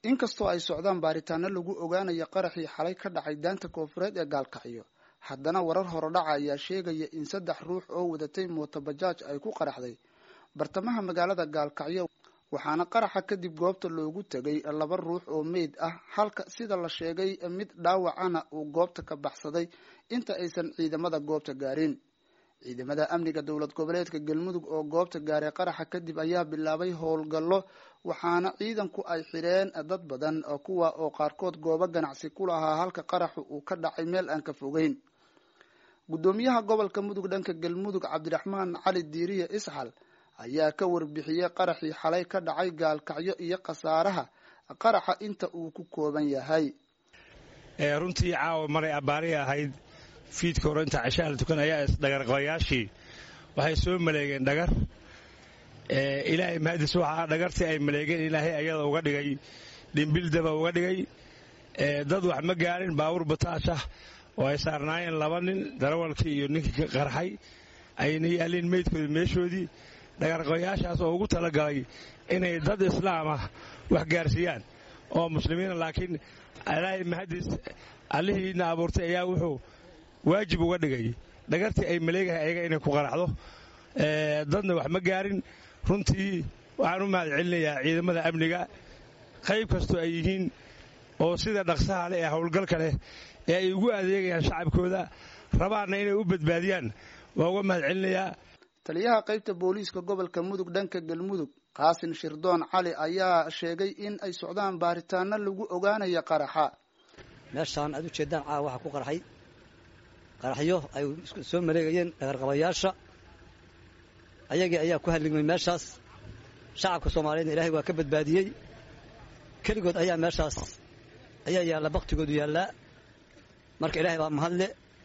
inkastoo ay socdaan baaritaano lagu ogaanayo qaraxii xalay ka dhacay daanta koofureed ee gaalkacyo haddana warar horodhaca ayaa sheegaya in saddex ruux oo wadatay mootobajaaj ay ku qaraxday bartamaha magaalada gaalkacyo waxaana qaraxa kadib goobta loogu tegay laba ruux oo meyd ah halka sida la sheegay mid dhaawacana uu goobta ka baxsaday inta aysan ciidamada goobta gaarin ciidamada amniga dowlad goboleedka galmudug oo goobta gaaray qaraxa kadib ayaa bilaabay howlgallo waxaana ciidanku ay xidheen dad badan kuwa oo qaarkood goobo ganacsi ku lahaa halka qaraxu uu ka dhacay meel aan ka fogeyn guddoomiyaha gobolka mudug dhanka galmudug cabdiraxmaan cali diiriye isxal ayaa ka warbixiyey qaraxii xalay ka dhacay gaalkacyo iyo khasaaraha qaraxa inta uu ku kooban yahay runtii caawa maray abbaari ahayd fiidka hore inta cashaha la tukan ayaa isdhagarqabayaashii waxay soo maleegeen dhagar ilaahay mahadis waxaa dhagartii ay maleegeen ilaahay ayada uga dhigay dhimbildaba uga dhigay dad wax ma gaarin baawur bataashah oo ay saarnaayeen laba nin darawalkii iyo ninkii ka qarxay ayna yaalleen meydkooda meeshoodii dhagarqabayaashaas oo ugu talagalay inay dad islaamah wax gaarsiiyaan oo muslimiina laakiin ilaahay mahadis allihiina abuurtay ayaa wuxuu waajib uga dhigay dhagartii ay maleegahay ayaga inay ku qaraxdo dadna wax ma gaarin runtii waxaan u mahad celinayaa ciidamada amniga qayb kastoo ay yihiin oo sida dhaqsaha leh ee howlgalka leh ee ay ugu adeegayaan shacabkooda rabaanna inay u badbaadiyaan waa uga mahad celinayaa taliyaha qaybta booliiska gobolka mudug dhanka galmudug qaasin shirdoon cali ayaa sheegay in ay socdaan baaritaano lagu ogaanayo qaraxa meeshaan aad ujeeddaan caawa waxaa ku qarxay qaraxyo ay soo maleegayeen dhagarqabayaasha ayagii ayaa ku halligmay meeshaas shacabka soomaaliyeedna ilaahay waa ka badbaadiyey keligood ayaa meeshaas ayaa yaalla baktigoodu yaallaa marka ilaahay baa mahadle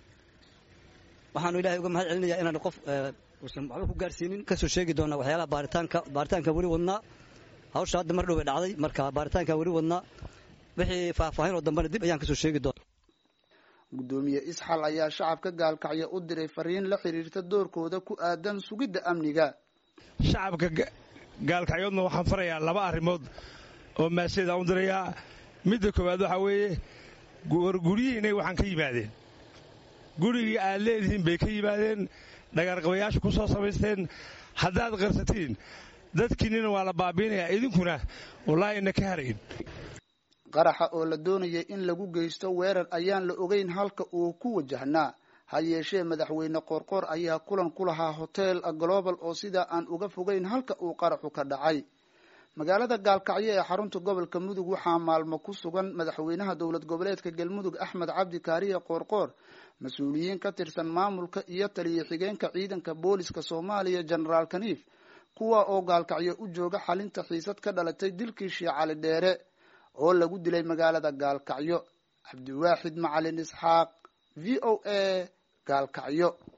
waxaanu ilahay uga mahad celinayaa inaan qof uusan waxba ku gaarsiinin kasoo sheegi doonaa waxyaalaha baaritaanka baaritaanka weli wadnaa hawsha hadda mar dhow bay dhacday marka baaritaanka weli wadnaa wixii faahfaahin oo dambena dib ayaan kasoo sheegi doona guddoomiye isxal ayaa shacabka gaalkacyo u diray fariin la xiriirta doorkooda ku aadan sugidda amniga shacabka gaalkacyoodna waxaan farayaa laba arrimood oo maaseedaan u dirayaa midda koowaad waxaa weeye war guryihiinay waxaan ka yimaadeen gurigii aad leedihiin bay ka yimaadeen dhagarqabayaasha ku soo samaysteen haddaad qarsatiin dadkiinnina waa la baabiinayaa idinkuna wallaahi ina ka harayn qaraxa oo la doonayay in lagu geysto weerar ayaan la ogeyn halka uu ku wajahnaa ha yeeshee madaxweyne qoorqoor ayaa kulan ku lahaa hotel global oo sidaa aan uga fogeyn halka uu qaraxu ka dhacay magaalada gaalkacyo ee xarunta gobolka mudug waxaa maalmo ku sugan madaxweynaha dowlad goboleedka galmudug axmed cabdi kaariye qoorqoor mas-uuliyiin ka tirsan maamulka iyo taliya xigeenka ciidanka booliska soomaaliya genaraal kaniif kuwa oo gaalkacyo u jooga xalinta xiisad ka dhalatay dilkii shii cali dheere oo lagu dilay magaalada gaalkacyo cabdiwaaxid macalin isxaaq v o a gaalkacyo